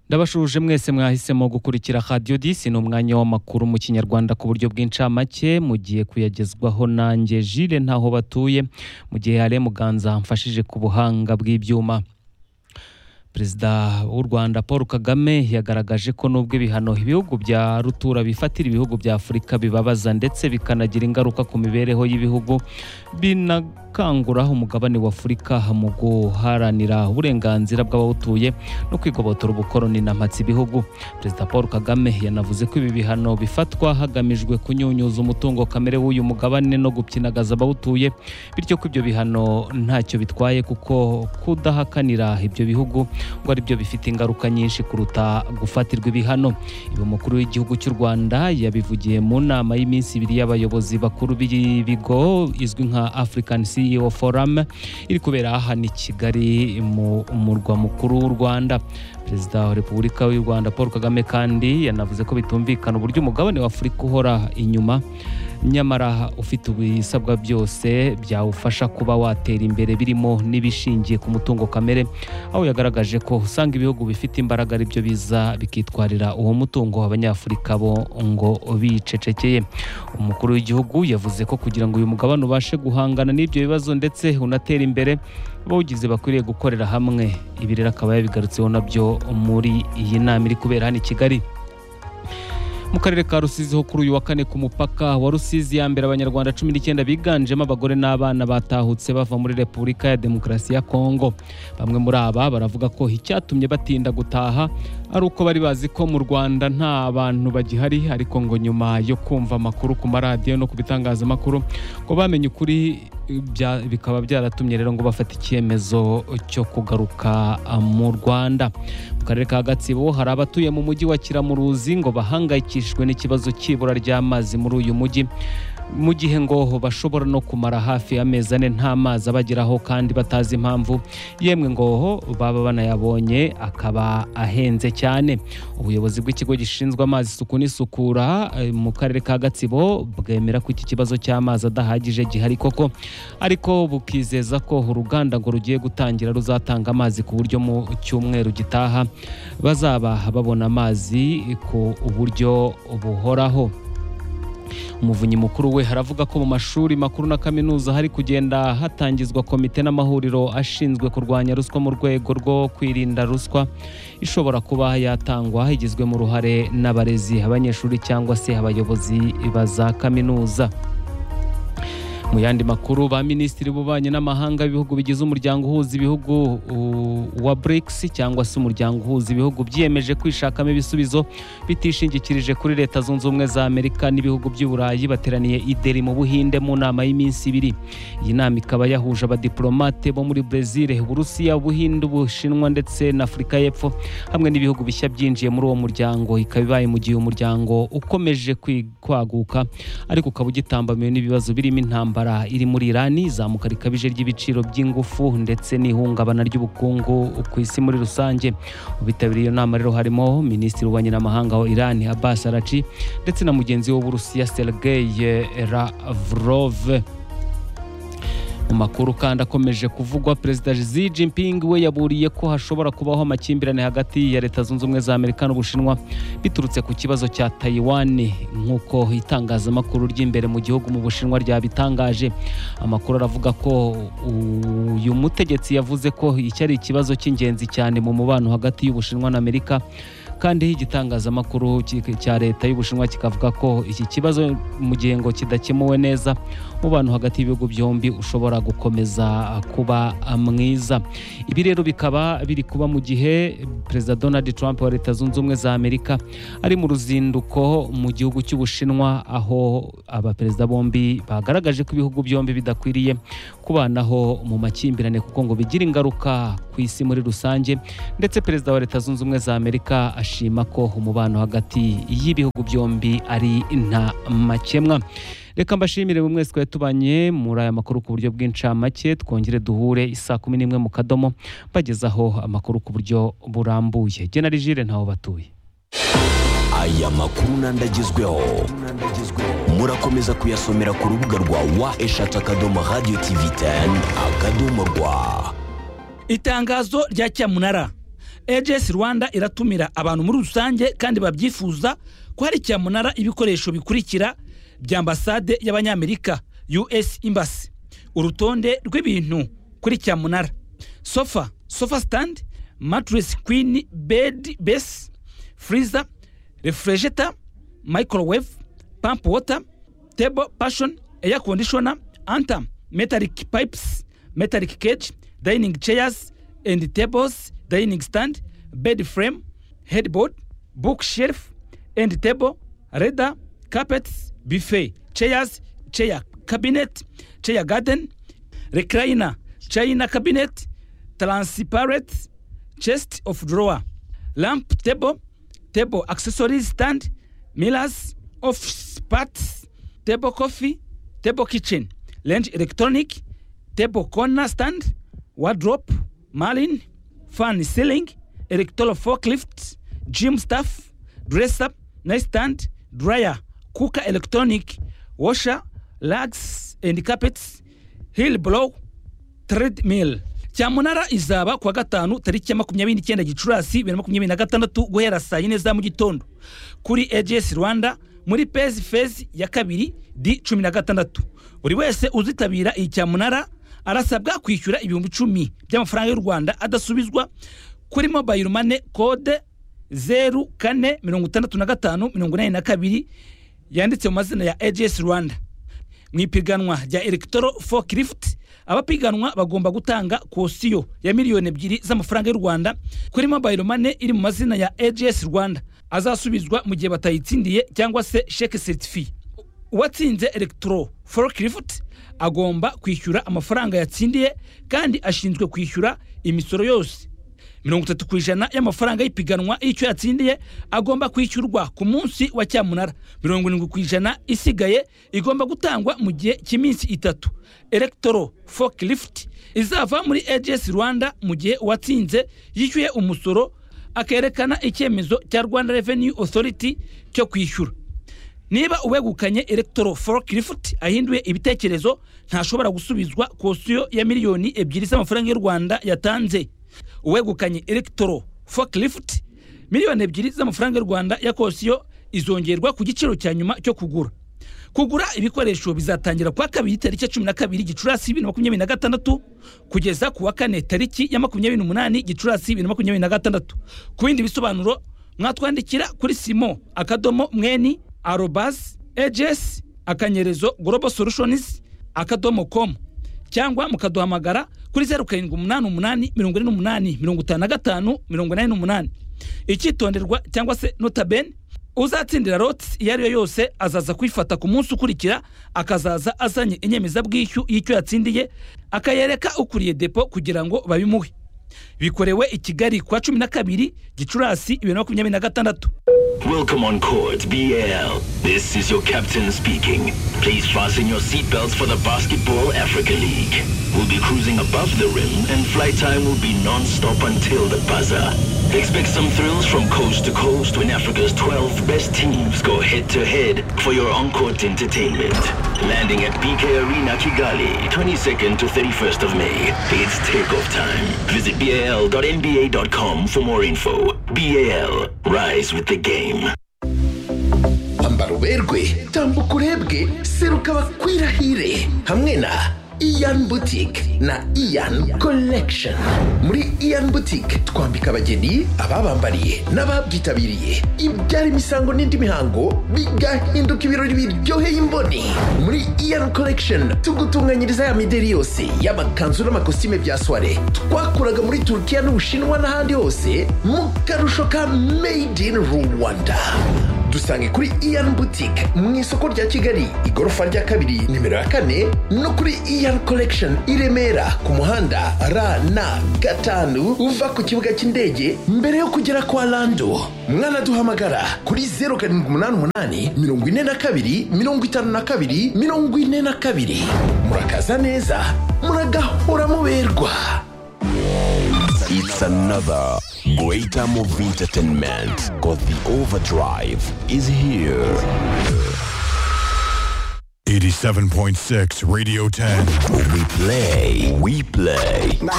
ndabashuje mwese mwahisemo gukurikira radiyo disi ni umwanya w'amakuru mu kinyarwanda ku buryo bw'incamake mugiye kuyagezwaho nanjye jire ntaho batuye mu gihe hari muganza mfashije ku buhanga bw'ibyuma perezida w'u rwanda paul kagame yagaragaje ko nubwo ibihano ibihugu bya rutura bifatira ibihugu bya afurika bibabaza ndetse bikanagira ingaruka ku mibereho y'ibihugu binakangura umugabane wa afurika mu guharanira uburenganzira bw'abawutuye no kwigobotora ubukoroni na mpatsi ibihugu perezida paul kagame yanavuze ko ibi bihano bifatwa hagamijwe kunyunyuza umutungo kamere w'uyu mugabane no gupyinagaza abawutuye bityo ko ibyo bihano ntacyo bitwaye kuko kudahakanira ibyo bihugu ngo aribyo bifite ingaruka nyinshi kuruta gufatirwa ibihano ibi umukuru w'igihugu cy'u rwanda yabivugiye mu nama y'iminsi ibiri y'abayobozi bakuru b'ibigo izwi nka african ceo forum iri kubera hano i kigali mu murwa mukuru w'u rwanda perezida wa repubulika y'u rwanda paul kagame kandi yanavuze ko bitumvikana uburyo umugabane wa afurika uhora inyuma nyamara ufite ibisabwa byose byawufasha kuba watera imbere birimo n'ibishingiye ku mutungo kamere aho yagaragaje ko usanga ibihugu bifite imbaraga aribyo biza bikitwarira uwo mutungo abanyafurika bo ngo bicecekeye umukuru w'igihugu yavuze ko kugira ngo uyu mugabane ubashe guhangana n'ibyo bibazo ndetse unatere imbere abawugize bakwiriye gukorera hamwe ibi rero akaba yabigarutseho nabyo muri iyi nama iri kubera hano i kigali mu karere ka rusizi ho kuri uyu wa kane ku mupaka wa rusizi ya mbere abanyarwanda cumi n'icyenda biganjemo abagore n'abana batahutse bava muri repubulika ya demokarasi ya kongo bamwe muri aba baravuga ko icyatumye batinda gutaha ari uko bari bazi ko mu rwanda nta bantu bagihari ariko ngo nyuma yo kumva amakuru ku maradiyo no ku bitangazamakuru ngo bamenye ukuri bikaba byaratumye rero ngo bafata icyemezo cyo kugaruka mu rwanda mu karere ka gatsibo hari abatuye mu mujyi wa kiramuruzi ngo bahangayikishijwe n'ikibazo cy'ibura ry'amazi muri uyu mujyi mu gihe ngo bashobora no kumara hafi amezi ane nta mazi abageraho kandi batazi impamvu yemwe ngo baba banayabonye akaba ahenze cyane ubuyobozi bw'ikigo gishinzwe amazi isuku n'isukura mu karere ka gatsibo bwemera ko iki kibazo cy'amazi adahagije gihari koko ariko bukizeza ko uruganda ngo rugiye gutangira ruzatanga amazi ku buryo mu cyumweru gitaha bazaba babona amazi ku buryo buhoraho umuvunyi mukuru we haravuga ko mu mashuri makuru na kaminuza hari kugenda hatangizwa komite n'amahuriro ashinzwe kurwanya ruswa mu rwego rwo kwirinda ruswa ishobora kuba yatangwa igizwe mu ruhare n'abarezi abanyeshuri cyangwa se abayobozi ba za kaminuza mu yandi makuru ba minisitiri b'ububanyi n'amahanga b'ibihugu bigize umuryango uhuza ibihugu wa BRICS cyangwa se umuryango uhuza ibihugu byiyemeje kwishakamo ibisubizo bitishingikirije kuri leta zunze ubumwe za Amerika n'ibihugu by'Uburayi bateraniye i Delhi mu Buhinde mu nama y'iminsi ibiri iyi nama ikaba yahuje abadiplomate bo muri Brazil Uburusiya Ubuhinde Ubushinwa ndetse na Afurika y'Epfo hamwe n'ibihugu bishya byinjiye muri uwo muryango ikaba ibaye mu gihe umuryango ukomeje kwaguka ariko ukaba ugitambamiwe n'ibibazo birimo intambara iri muri irani izamuka rikabije ry'ibiciro by'ingufu ndetse n'ihungabana ry'ubukungu ku isi muri rusange mu bitabiriye iyo nama rero harimo minisitiri w'ububanyi n'amahanga wa irani Abbas Arachi ndetse na mugenzi we w'uburusiya Sergei Lavrov mu makuru kandi akomeje kuvugwa perezida Xi Jinping we yaburiye ko hashobora kubaho amakimbirane hagati ya leta zunze ubumwe za Amerika n'Ubushinwa biturutse ku kibazo cya Taiwan nk'uko itangazamakuru ry'imbere mu gihugu mu Bushinwa ryabitangaje amakuru aravuga ko uyu mutegetsi yavuze ko iki ari ikibazo cy'ingenzi cyane mu mubano hagati y'Ubushinwa na Amerika kandi igitangazamakuru cya leta y'ubushinwa kikavuga ko iki kibazo mu gihe ngo kidakemuwe neza mu bantu hagati y'ibihugu byombi ushobora gukomeza kuba mwiza ibi rero bikaba biri kuba mu gihe perezida donald trump wa leta zunze ubumwe za amerika ari mu ruzinduko mu gihugu cy'ubushinwa aho abaperezida bombi bagaragaje ko ibihugu byombi bidakwiriye kubanaho mu makimbirane kuko ngo bigira ingaruka ku isi muri rusange ndetse perezida wa leta zunze ubumwe za amerika ashima ko umubano hagati y'ibihugu byombi ari nta makemwa reka mbashimire buri mwese twari tubanye muri aya makuru ku buryo bw'incamake twongere duhure isaa kumi n'imwe mu kadomo mbagezaho amakuru ku buryo burambuye genarigire ntaho batuye aya makuru n'andagezweho murakomeza kuyasomera ku rubuga rwa wa eshatu akadomo radiyo tivi teni akadomo rwa itangazo rya cyamunara AGS Rwanda iratumira abantu muri rusange kandi babyifuza ko hari cyamunara ibikoresho bikurikira bya ambasade y'abanyamerika US Embassy urutonde rw'ibintu kuri cyamunara sofa sofa stand mattress queen bed base freezer refrigerator microwave pump water table passion air conditioner anta metallic pipes metallic cage dining chairs and tables dining stand bed frame headboard bookshelf and table radar carpets buffet chairs chair cabinet chair garden recliner china cabinet transparent chest of drawer lamp table table accessories stand mirrors office parts table coffee table kitchen range electronic table corner stand wardrobe marlin fan ceiling electoral forklift gym staff dresser nightstand dryer cooker electronic washer rugs and carpets hill blow treadmill cyamunara izaba kuwa gatanu tariki ya makumyabiri n'icyenda gicurasi bibiri na makumyabiri na gatandatu guhera saa yine za mu gitondo kuri AGS Rwanda muri pezi fezi ya kabiri di cumi na gatandatu buri wese uzitabira iyi cyamunara arasabwa kwishyura ibihumbi icumi by'amafaranga y'u Rwanda adasubizwa kuri mobile money code zeru kane mirongo itandatu na gatanu mirongo inani na kabiri yanditse mu mazina ya AGS Rwanda mu ipiganwa rya electro forklift abapiganwa bagomba gutanga kosiyo ya miliyoni ebyiri z'amafaranga y'u rwanda kuri mobile money iri mu mazina ya ags rwanda azasubizwa mu gihe batayitsindiye cyangwa se sheke certifiye uwatsinze electro forklift agomba kwishyura amafaranga yatsindiye kandi ashinzwe kwishyura imisoro yose mirongo itatu ku ijana y'amafaranga y'ipiganwa y'icyo yatsindiye agomba kwishyurwa ku munsi wa cyamunara mirongo irindwi ku ijana isigaye igomba gutangwa mu gihe cy'iminsi itatu electro forklift izava muri ags rwanda mu gihe uwatsinze yishyuye umusoro akerekana icyemezo cya rwanda revenue authority cyo kwishyura niba uwegukanye electro forklift ahinduye ibitekerezo ntashobora gusubizwa kosiyo ya miliyoni ebyiri z'amafaranga y'u rwanda yatanze uwegukanye electro forklift miliyoni ebyiri z'amafaranga y'u rwanda ya kosiyo izongerwa ku giciro cya nyuma cyo kugura kugura ibikoresho bizatangira kuwa kabiri tariki ya cumi na kabiri gicurasi bibiri na makumyabiri na gatandatu kugeza ku wa kane tariki ya makumyabiri n'umunani gicurasi bibiri na makumyabiri na gatandatu ku bindi bisobanuro mwatwandikira kuri simo akadomo mweni arobas ags akanyerezo global solutions akadomo com cyangwa mukaduhamagara kuri zeru karindwi umunani umunani mirongo ine n'umunani mirongo itanu na gatanu mirongo inani n'umunani icyitonderwa cyangwa se notabene uzatsindira loti iyo ari yo yose azaza kuyifata ku munsi ukurikira akazaza azanye inyemezabwishyu y'icyo yatsindiye akayereka ukuriye depo kugira ngo babimuhe bikorewe i kigali kuwa cumi na kabiri gicurasi bibiri na makumyabiri na gatandatu Welcome on Court BL. This is your captain speaking. Please fasten your seatbelts for the Basketball Africa League. We'll be cruising above the rim and flight time will be non-stop until the buzzer. Expect some thrills from coast to coast when Africa's 12 best teams go head-to-head for your on-court entertainment. Landing at BK Arena Kigali, 22nd to 31st of May. It's takeoff time. Visit bal.nba.com for more info. BAL, rise with the game. ambara uberwe tambuka urebwe seruka bakwirahire hamwe na iyan butike na iyan collection muri iyan butike twambika abageni ababambariye n'ababyitabiriye ibyara imisango n'indi mihango bigahinduka ibirori biryoheye imboni muri iyan collection tugutunganyiriza ya mideri yose y'amakanzu n'amakositime bya soire twakuraga muri turukiya n'ubushinwa n'ahandi hose mu karusho ka made in rwanda dusange kuri iyan boutique mu isoko rya kigali igorofa rya kabiri nimero ya kane no kuri iyan collection i remera ku muhanda rn gatanu uva ku kibuga cy'indege mbere yo kugera kwa lando mwanaduhamagara kuri zeru karindwi umunani umunani mirongo ine na kabiri mirongo itanu na kabiri mirongo ine na kabiri murakaza neza muragahora muberwa It's another greater movie entertainment because the overdrive is here. 87.6 Radio 10. We play, we play.